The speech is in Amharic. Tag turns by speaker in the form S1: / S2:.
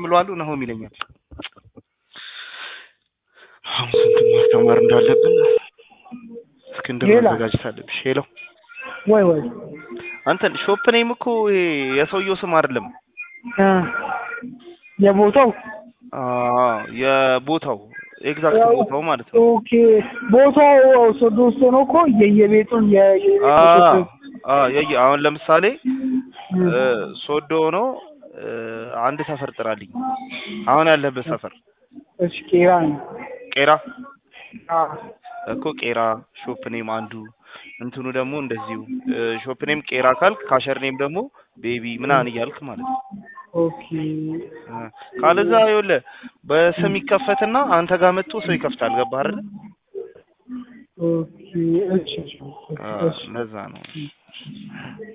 S1: ምለዋለሁ ናሆም ይለኛል። አሁን ስንት ማስተማር እንዳለብን እስክንድር
S2: ሌላ?
S1: መዘጋጀት አለብሽ። ሄሎ
S2: ወይ ወይ
S1: አንተን ሾፕ ኔም እኮ ይሄ የሰውየው ስም አይደለም።
S2: እ የቦታው
S1: አዎ የቦታው ኤግዛክት
S2: ያው-
S1: ቦታው ማለት ነው።
S2: ኦኬ ቦታው ሶዶ ውስጥ ሆኖ እኮ የየቤቱን
S1: አ
S2: የየቤቱ
S1: አ የየ አሁን ለምሳሌ እ ሶዶ ሆኖ እ አንድ ሰፈር ጥራልኝ። አሁን ያለበት ሰፈር
S2: እሺ ቄራ ነው።
S1: ቄራ
S2: አ
S1: እኮ ቄራ ሾፕ ኔም አንዱ እንትኑ ደግሞ እንደዚሁ እ ሾፕ ኔም ቄራ ካልክ ካሸር ኔም ደግሞ ቤቢ ምናምን እያልክ ማለት ነው።
S2: ኦኬ
S1: እ ካለዛ ይኸውልህ በስም ይከፈትና አንተ ጋር መጥቶ ሰው ይከፍታል። ገባህ አይደል?
S2: ኦኬ እሺ እሺ
S1: አ
S2: እሺ
S1: ለዛ ነው።